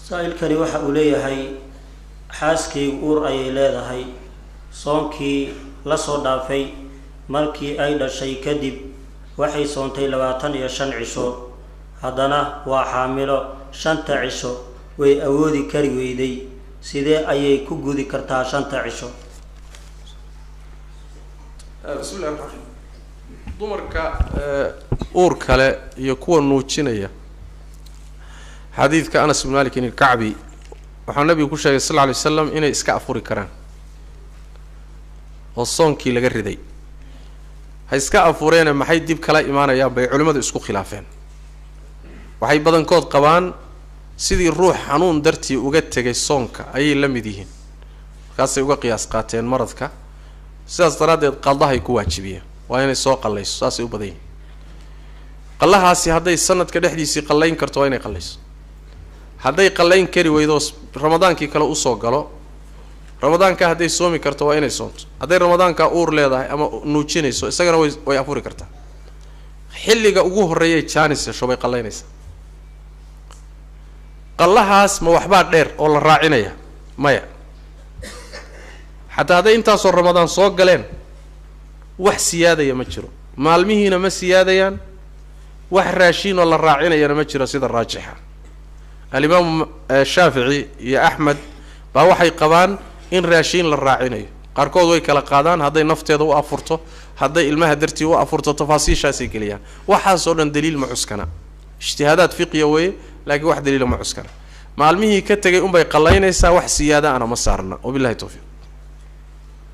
saa-ilkani waxa uu leeyahay xaaskaygu uur ayay leedahay soonkii la soo dhaafay markii ay dhashay kadib waxay soontay labaatan iyo shan cisho haddana waa xaamilo shanta cisho way awoodi kari weyday sidee ayay ku gudi kartaa shanta cisho bismi llahi raxmaan raxiim dumarka uur kale iyo kuwa nuujinaya xadiidka anas bn malik ilkacbi waxaa nabigu ku sheegay sal lla alay slam inay iska afuri karaan oo soonkii laga riday ha iska afureene maxay dib kala imaanayaan bay culimmadu isku khilaafeen waxay badankood qabaan sidii ruux xanuun dartii uga tegay soonka ayay la mid yihiin markaasay uga qiyaas qaateen maradka sidaas daraaddeed qaldahay ku waajibiyeen waa inay soo qallayso saasay u badan yihiin qallahaasi hadday sanadka dhexdiisii qallayn karto waa inay qallayso hadday qallayn kari weydo ramadaankii kale usoo galo ramadaanka hadday soomi karto waa inay soonto hadday ramadaanka uur leedahay ama nuujinayso isagana way way afuri kartaa xilliga ugu horreeyay jaanis hesho bay qallaynaysaa qallahaas ma waxbaa dheer oo la raacinaya maya xataa hadday intaasoo ramadaan soo galeen wax siyaadaya ma jiro maalmihiina ma siyaadayaan wax raashiinoo la raacinayana ma jiro sida raajixa alimaamu shaafici iyo axmed baa waxay qabaan in raashiin la raacinayo qaarkood way kala qaadaan hadday nafteeda u afurto hadday ilmaha dartii u afurto tafaasiishaasay geliyaan waxaasoo dhan daliil ma cuskana ijtihaadaad fiqiya weeye laakiin wax daliila ma cuskana maalmihii ka tegay unbay qallaynaysaa wax siyaada ana ma saarna wabillahi towfiiq